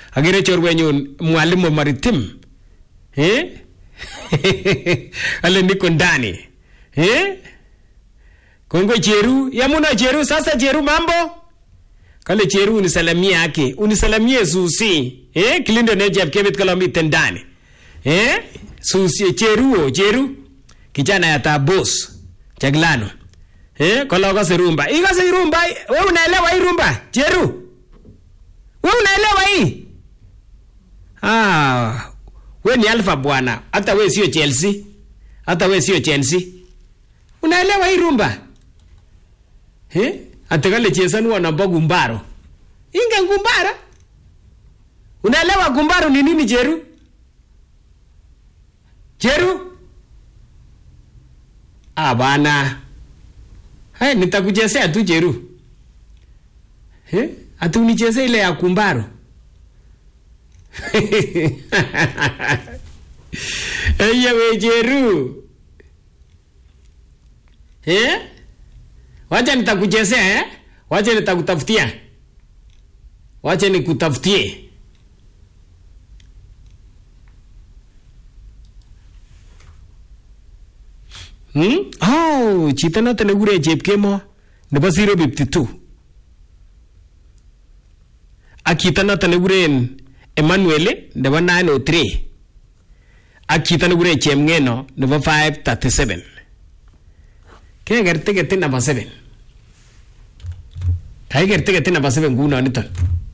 agere chorwenyun mwalimu maritim eh? ale niko ndani eh? kongo cheru yamuna cheru sasa cheru mambo kale cheru unisalamie ake unisalamie susi eh? kilindo ne chepkebet kala miten ndani eh? susi cheruo cheru kijana ya tabos chaglano eh? kala kase rumba ikase rumba we unaelewa hii rumba cheru we unaelewa hii ah, we ni alfa bwana hata we sio chelsea hata we sio chelsea unaelewa hii rumba eh? atakale chesanua namba gumbaro inge gumbara unaelewa gumbaro ni nini jeru jeru ah bana hai nitakuchezea tu jeru eh? ati unichezee ile ya kumbaro Eye we jeru eh? wacha nitakuchezea eh? wacha nitakutafutia wacha nikutafutie hmm? oh, chito noto nekure chepkemo nebo 052 ak chito noto nekuren emmanuel nebo 903 ak chito nekure chemngeno nebo 537 keker tiketit namba 7 kaiker tiketit namba 7 nguno niton